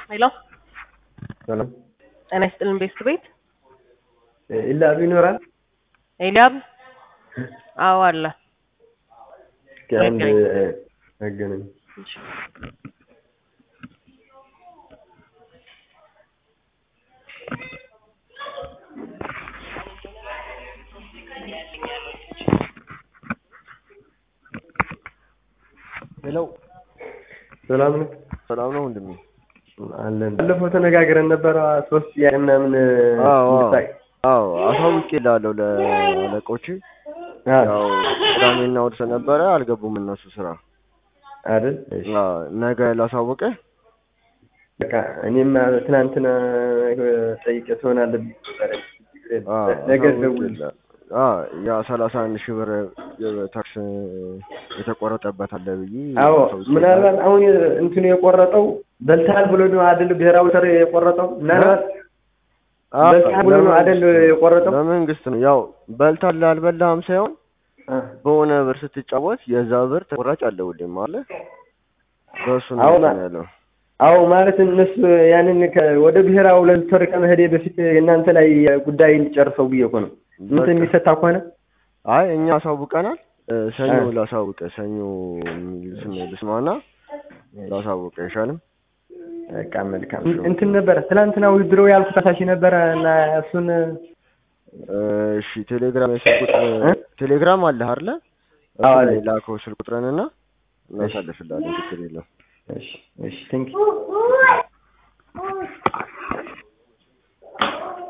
ሄሎ ሰላም ጤና ይስጥልን ቤስት ቤት ኢላብ ይኖራል። ኤልያብ አዎ አለ እስኪ አንድ መገናኝ ሄሎ ሰላም ነው ሰላም ነው ወንድሜ? አለን። ባለፈው ተነጋግረን ነበረ ሶስት ጥያቄ ምናምን አዎ አዎ እንድታይ- አዎ አሳውቄልሃለሁ ለአለቆች። አዎ ያው ቅዳሜና እሑድ ስለነበረ አልገቡም እነሱ ስራ። አይደል? እሺ። አዎ ነገ ላሳውቅህ። በቃ እኔም ትናንትና ጠይቄ ትሆናለህ ብዬ ነበረ። አዎ ነገ ደውል። አሳውቄልሃለሁ። አዎ ያ ሰላሳ አንድ ሺህ ብር ታክስ የተቆረጠበት አለ ብዬ አዎ አሳውቄልሃለሁ። ምናልባት አሁን እንትኑ የቆረጠው በልተሃል ብሎ ነው አይደል? ብሔራዊ ሰር የቆረጠው ምናልባት አዎ፣ በልተሃል ብሎ ነው አይደል የቆረጠው? በመንግስት ነው ያው በልታለህ አልበላህም ሳይሆን አ፣ በሆነ ብር ስትጫወት የዛ ብር ተቆራጭ አለ ሁሌም አለ። በእሱ ነው አዎ፣ እንትን ያለው። አዎ ማለት እነሱ ያንን ከ- ወደ ብሔራዊ ለልተር ከመሄዴ በፊት እናንተ ላይ ጉዳይ እንጨርሰው ብዬ እኮ ነው። እንትን በቃ። የሚፈታ ከሆነ አይ እኛ አሳውቀናል። እ፣ ሰኞ አ። ላሳውቀ ሰኞ የሚል ስም ልስማና ላሳውቀ አይሻልም? በቃ መልካም እንትን ነበረ ትናንትና ውድድሮ ያልኩት አሳሺ ነበረ እና እሱን እ፣ እሺ ቴሌግራም የስልክ ቁጥር እ? ቴሌግራም አለህ አይደለ? አዎ፣ እሱ አለኝ። ላይ ላከው ስልክ ቁጥርንና እናሳልፍልሃለን። ችግር የለም። እሺ እሺ ቴንክ